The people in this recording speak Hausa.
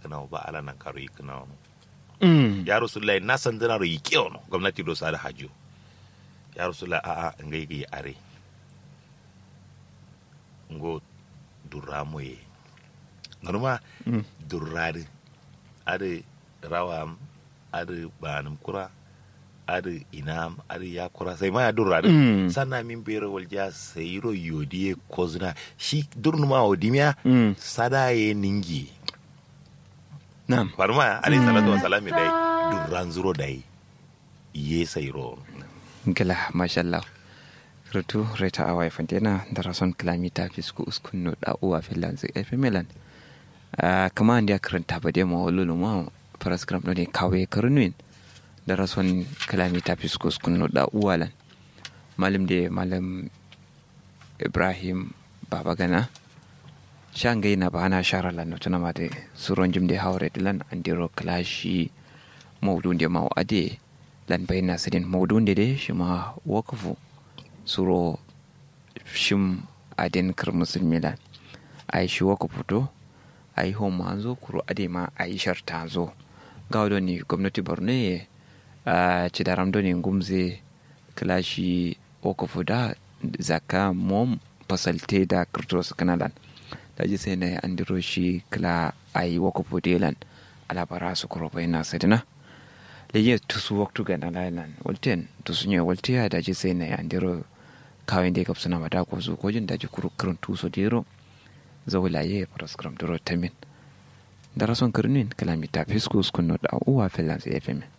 kana ba ala nan karo yi kana no mm ya rasulullahi na san dana ro yi kiyo no gwamnati do sa da hajo ya rasulullahi a a ngai gi are ngo duramo ye norma mm durrari ade rawam ade banum kura ade inam ade yakura sai ma ya durrari Mm. sanna min bere walja sayiro yodiye kozna shi durnuma odimiya mm sada ye ningi na'am farma alayhi salatu wa salam dai durran zuro dai ye sayiro gila mashallah rutu reta awai fantena da rason kilomita fisku uskun no da uwa filan zai efe milan kama an dia karanta ba dai ma walulu ma paraskram no ne kawe karnuin da rason kilomita fisku uskun no da uwa lan malam de malam ibrahim baba gana shangai na ba ana shara lan no tuna ma de suron jim de hawre dilan andiro klashi maudun de maw ade lan bayna sidin maudun de de shima wakafu suro shim adin kar musulmi lan ai shi wakafu to ai ho ma zo kuro ade ma ai sharta zo gawdo ni gwamnati borno ye a ci daram do ni gumze klashi wakafu da zaka mom fasalte da kirtos kanalan da ji sai na andiro shi kala ai wakafu delan alabara su kuro bayna sidina leye tusu waktu ga na lailan walten tusu nye walte ya daji sai na ya ndiro kawai da kapsuna mata ko su ko jin daji kuru kurun tuso diro zawula ye paras kram diro tamin darason kirnin kalamita fiskus kunno da uwa filan sai fm